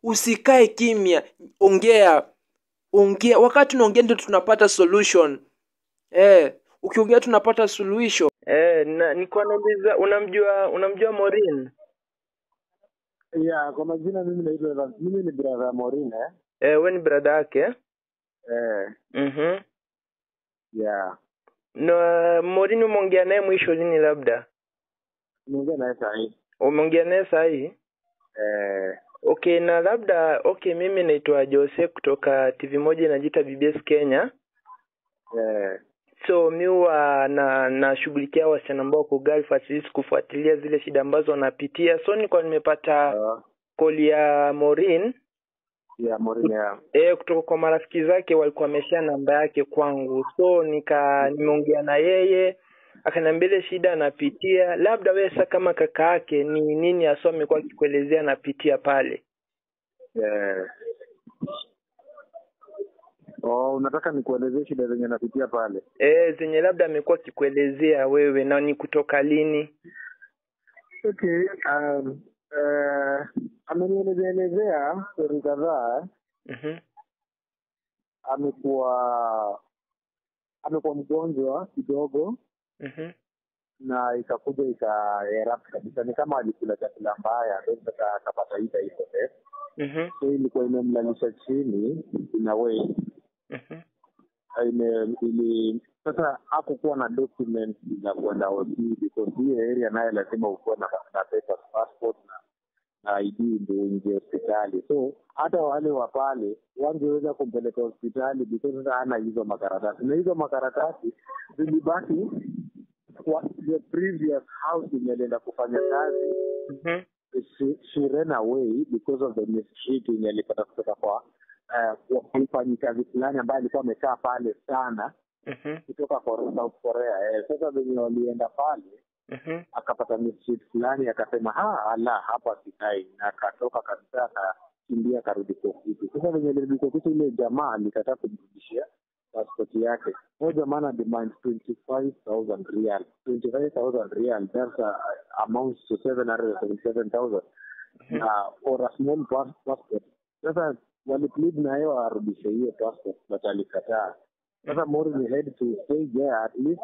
usikae kimya ongea ongea wakati unaongea ndio tunapata solution eh ukiongea tunapata suluhisho Eh, na nilikuwa nauliza unamjua unamjua Morin? Yeah, kwa majina mimi naitwa Evans. Mimi ni brother Morin eh. Eh, wewe ni brother yake? Eh, Mhm. yeah. Na Morin umeongea naye mwisho lini labda? Niongea naye saa hii. Umeongea naye saa hii? Eh, Okay, na labda okay, mimi naitwa Jose kutoka TV moja inajiita BBS Kenya. eh, So mi huwa na nashughulikia wasichana ambao wako Gulf at least kufuatilia zile shida ambazo wanapitia. So nilikuwa nimepata uh, call ya Morin yeah, Morin yeah. eh, kutoka kwa marafiki zake walikuwa wameshia namba yake kwangu, so nika nimeongea na yeye akaniambia ile shida anapitia, labda wewe sasa kama kaka yake ni nini hasa amekuwa akikuelezea anapitia pale. Eh. Oh, unataka nikuelezee shida zenye napitia pale? Eh, zenye labda amekuwa akikuelezea wewe na ni kutoka lini? Okay, um, eh, amenielezea elezea stori kadhaa. Mhm. Amekuwa amekuwa mgonjwa kidogo Mhm. na ikakuja ika erupt kabisa, ni kama alikula chakula mbaya, ndio sasa akapata hii type of Mhm. so ilikuwa imemlalisha chini in a way Mhm. ime ili sasa hakukuwa na document za kwenda OT because hii area naye lazima ukuwe na, na papers, passport na na ID ndio uingie hospitali. So hata wale wa pale wangeweza kumpeleka hospitali because sasa hana hizo makaratasi, na hizo makaratasi zilibaki kwa the previous house yenye alienda kufanya kazi Mhm. she, she ran away because of the mistreating alipata kutoka kwa uh, mfanyikazi fulani ambaye alikuwa amekaa pale sana Mhm. kutoka Korea, South Korea. Eh, sasa venye walienda pale Mhm. akapata mistreat fulani akasema ha ala hapa sikai, na akatoka kabisa akakimbia akarudi kwa ofisi. Sasa venye alirudi kwa ofisi, ile jamaa alikataa kumrudishia passport yake. Huyo jamaa ana demand 25,000 real. 25,000 real that's a, amounts to 777,000 uh, for a small pass, passport. Sasa waliplead na yeye warudishe hiyo passport but alikataa. Sasa Morin had to stay there at least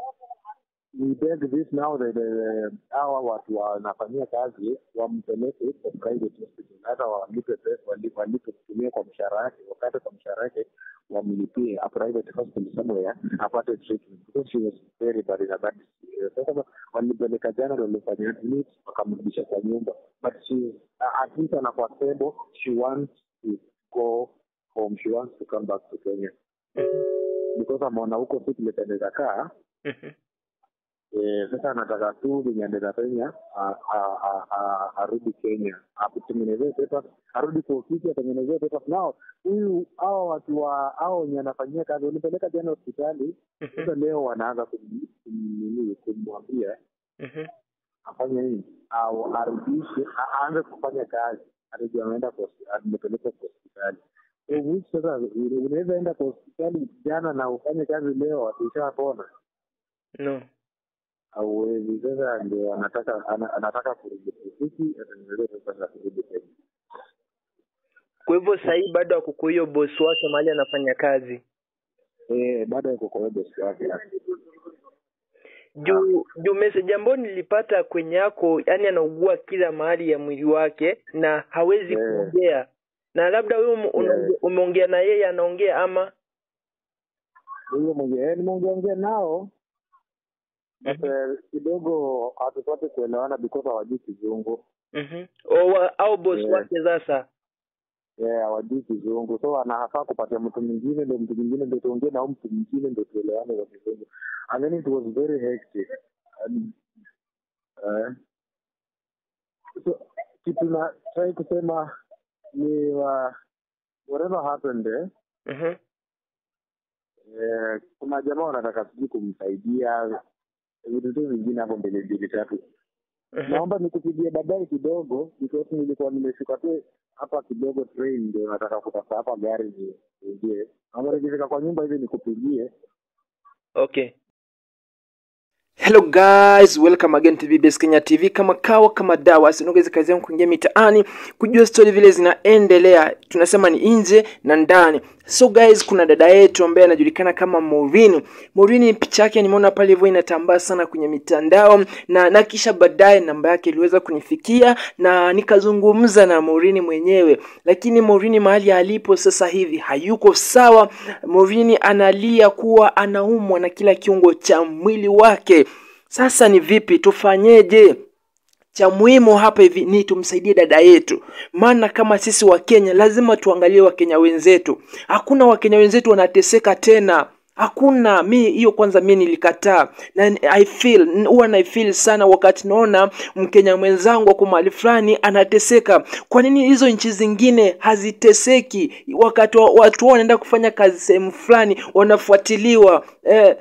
we beg this now that uh, hawa watu wanafanyia kazi wampeleke kwa private hospital, hata walipe pesa, wali- walipe kutumia kwa mshahara yake, wakati kwa mshahara yake wamlipie a private hospital somewhere apate treatment because she was very bad in a bad situation. Sasa walipeleka jana, ndio walifanya admit wakamrudisha kwa nyumba, but she uh, at least anakuwa stable, she wants to go home, she wants to come back to Kenya because ameona huko si vile anaweza kaa Mhm. Eh, sasa anataka tu venye anaenda Kenya a- a- a- a- arudi Kenya akutengenezee papers, arudi kwa ofisi atengenezee papers. Nao huyu hao watu wa hao wenye anafanyia kazi walipeleka jana hospitali, sasa leo wanaanza kum- kumnini kumwambia Mhm. afanye nini au arudishe a- aanze kufanya kazi, arudi ameenda kwa hospi- amepelekwa kwa hospitali. So, which sasa una- unaweza enda kwa hospitali jana na ufanye kazi leo, akishapona No. hauwezi. Sasa ndio anataka ana, anataka kurudi ofisi atengenezee pesa za kurudi Kenya. Kwa hivyo sasa hii bado akuko hiyo bosi wake mahali anafanya kazi. Eh, baada ya kukoa bosi wake juu juu message ambayo nilipata kwenye yako yani anaugua kila mahali ya mwili wake na hawezi Yeah. kuongea na labda wewe ume- unaonge- umeongea na yeye anaongea ama huyo mwenye eh, nimeongeongea nao but eh, kidogo hatupate kuelewana because hawajui kizungu Mhm. O, wa- au boss Yeah. wake sasa Eh, hawajui kizungu so anafaa kupatia mtu mwingine ndo mtu mwingine ndo tuongee na huyu mtu mwingine ndo tuelewane kwa kizungu and then it was very hectic and, eh, so kitu na try kusema ni uh, whatever happened eh, Mhm. eh, kuna jamaa wanataka sijui kumsaidia vitu tu vingine hapo mbele mbili tatu Mhm. naomba nikupigie baadaye kidogo because nilikuwa nimeshuka tu hapa kidogo train ndio nataka kutafuta hapa gari ni- niingie naomba nikifika kwa nyumba hivi nikupigie okay hello guys welcome again to bbs kenya tv kama kawa kama dawa sinogezi kazi yangu kuingia mitaani kujua stori vile zinaendelea tunasema ni nje na ndani so guys kuna dada yetu ambaye anajulikana kama morini morini picha yake nimeona pale hivyo inatambaa sana kwenye mitandao na, na kisha baadaye namba yake iliweza kunifikia na nikazungumza na morini mwenyewe lakini morini mahali alipo sasa hivi hayuko sawa morini analia kuwa anaumwa na kila kiungo cha mwili wake sasa ni vipi tufanyeje cha muhimu hapa hivi ni tumsaidie dada yetu maana kama sisi wakenya lazima tuangalie wakenya wenzetu hakuna wakenya wenzetu wanateseka tena hakuna mi hiyo kwanza mi nilikataa na i feel huwa na feel sana wakati naona mkenya mwenzangu ako mahali fulani anateseka kwa nini hizo nchi zingine haziteseki wakati wa- watu wao wanaenda kufanya kazi sehemu fulani wanafuatiliwa eh,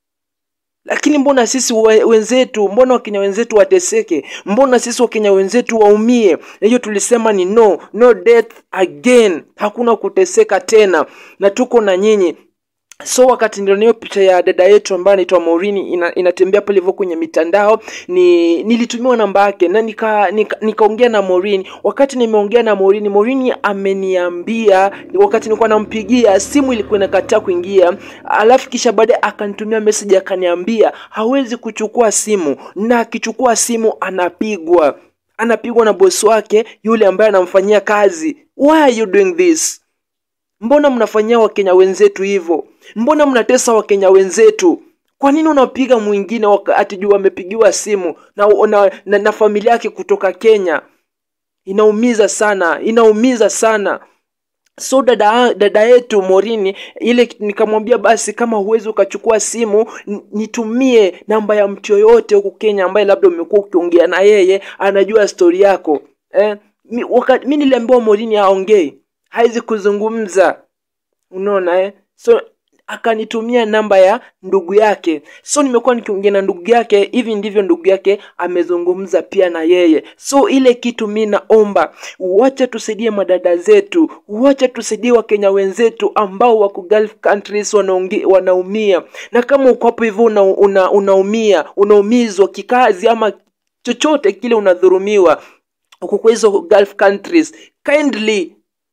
lakini mbona sisi we- wenzetu mbona wakenya wenzetu wateseke mbona sisi wakenya wenzetu waumie na hiyo tulisema ni no no death again hakuna kuteseka tena na tuko na nyinyi so wakati niliona hiyo picha ya dada yetu ambaye anaitwa Maureen ina, inatembea pale hivyo kwenye mitandao ni nilitumiwa namba yake na nika nika- nikaongea na Maureen wakati nimeongea na Maureen Maureen ameniambia wakati nilikuwa nampigia simu ilikuwa inakataa kuingia alafu kisha baadaye akanitumia message akaniambia hawezi kuchukua simu na akichukua simu anapigwa anapigwa na bosi wake yule ambaye anamfanyia kazi why are you doing this mbona mnafanyia wakenya wenzetu hivyo mbona mnatesa wakenya wenzetu kwa nini unapiga mwingine wakati juu amepigiwa simu na, na, na, na familia yake kutoka kenya inaumiza sana inaumiza sana so dada, dada yetu morini ile nikamwambia basi kama huwezi ukachukua simu n- nitumie namba ya mtu yoyote huku kenya ambaye labda umekuwa ukiongea na yeye anajua stori yako eh, mi, waka, mi niliambiwa morini aongei hawezi kuzungumza unaona eh? so akanitumia namba ya ndugu yake so nimekuwa nikiongea na ndugu yake hivi ndivyo ndugu yake amezungumza pia na yeye so ile kitu mi naomba wacha tusaidie madada zetu wacha tusaidie wakenya wenzetu ambao wako gulf countries wanaonge, wanaumia na kama uko hapo hivyo una, una, unaumia unaumizwa kikazi ama chochote kile unadhurumiwa uko kwa hizo gulf countries kindly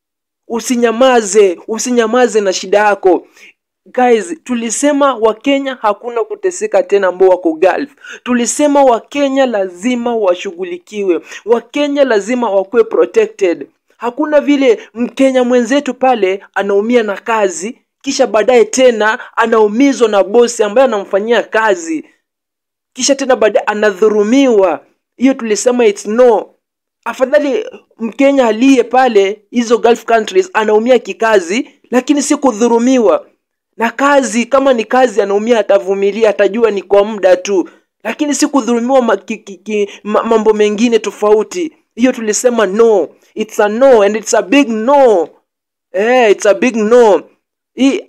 usinyamaze usinyamaze na shida yako guys tulisema wakenya hakuna kuteseka tena ambao wako gulf tulisema wakenya lazima washughulikiwe wakenya lazima wakuwe protected hakuna vile mkenya mwenzetu pale anaumia na kazi kisha baadaye tena anaumizwa na bosi ambaye anamfanyia kazi kisha tena baadaye anadhurumiwa hiyo tulisema it's no afadhali mkenya aliye pale hizo gulf countries anaumia kikazi lakini si kudhurumiwa na kazi kama ni kazi anaumia atavumilia atajua ni kwa muda tu lakini si kudhurumiwa ma, ki, ki, ki, ma, mambo mengine tofauti hiyo tulisema no it's a no and it's a big no eh, it's a big no Hii-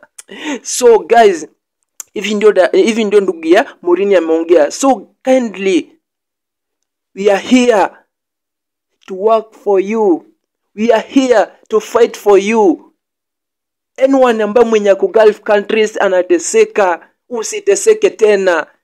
so guys hivi ndio da- hivi ndio ndugu ya morini ameongea so kindly we are here to work for you we are here to fight for you anyone ambaye mwenye ako gulf countries anateseka usiteseke tena